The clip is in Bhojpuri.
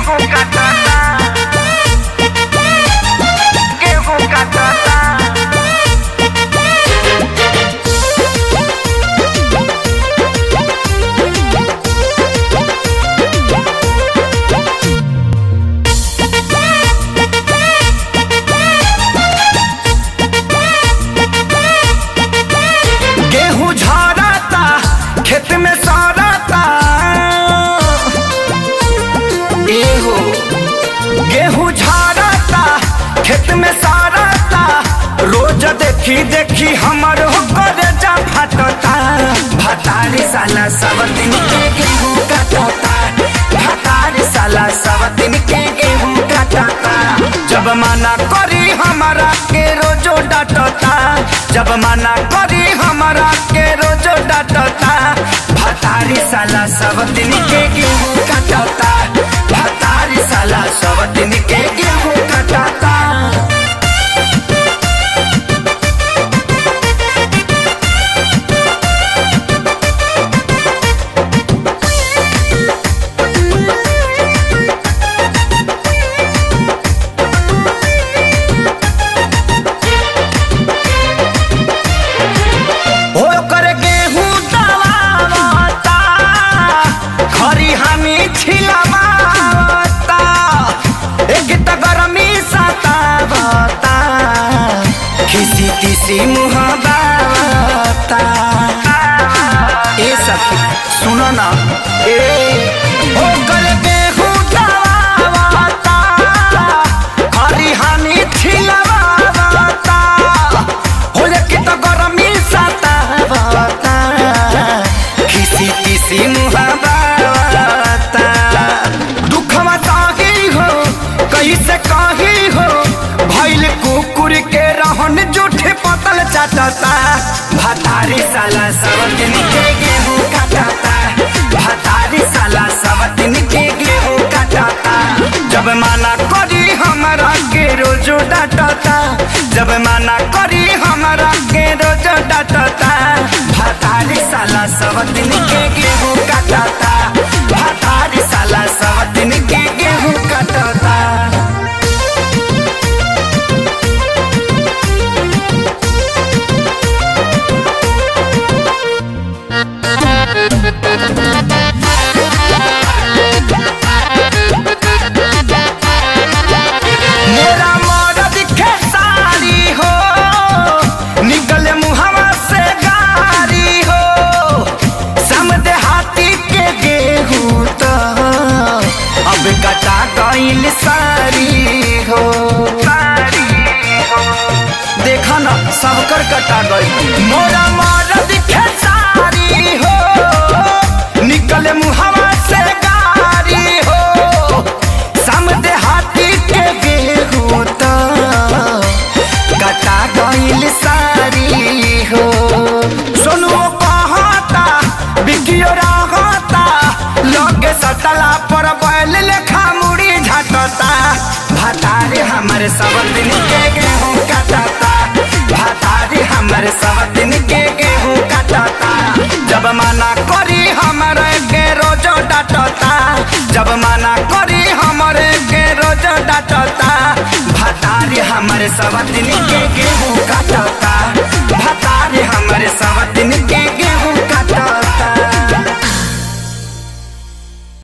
गेहूं काटता गेहूं काटता गेहूं झरता खेत में सड़ता एहो गेहूं झरता खेत में सड़ता रोज देखी देखी हमर हो करे जा फटता भतारी साला सब दिन के गेहूं काटता भतारी साला सब दिन के गेहूं काटता जब मना करी हमारा के रोजो डांटता जब मना करी हमारा के रोजो डांटता भतारी साला सब दिन के गेहूं काटता भतारी साला सब दिन के गेहूं काटता हो कर गेहूं दबावता खरी हमी छिलवावता एक त गरमी सतावता खिसी तिसी मुँह बावता ए सखी सुनो ना ए हो कर गेहूं दबावता खरी हमी छिलवावता हो कि त गरमी सतावता खिसी खिसी मुहावता दुखवा साही हो कैसे कही हो भैल कुकुर के रहन जूठे पतल चाटता भतारी साला सब दिन के गेहूं काटता भतारी साला सब दिन के गेहूं काटता जब माना करी हमारा के रोजो डांटता जब माना करी हमारा के रोजो डांटता भतारी साला सब दिन के गेहूं काटता भतारी साला सब दिन के गेहूं काटता मेरा मरद खेसारी हो निकले मुहवा से गारी हो समझे हाथी के गेहूं तो अब कटा गईल सारी हो सारी हो देखा ना सबकर कटा गई मोरा मरद खेसारी हो निकले मुहवा से गारी हो समझे हाथी के गेहूं तो कटा गईल सारी हो सोनू कहता बिकियो रहता लगे सटला पर बैल लेखा मुड़ी झटता भतारे हमारे सब दिन के गेहूं काटता भतारे हमारे सब दिन के गेहूं काटता जब मना करी हमारे के रोजो डांटता जब मना करी हमारे के रोजो डांटता भतारे हमारे सब दिन के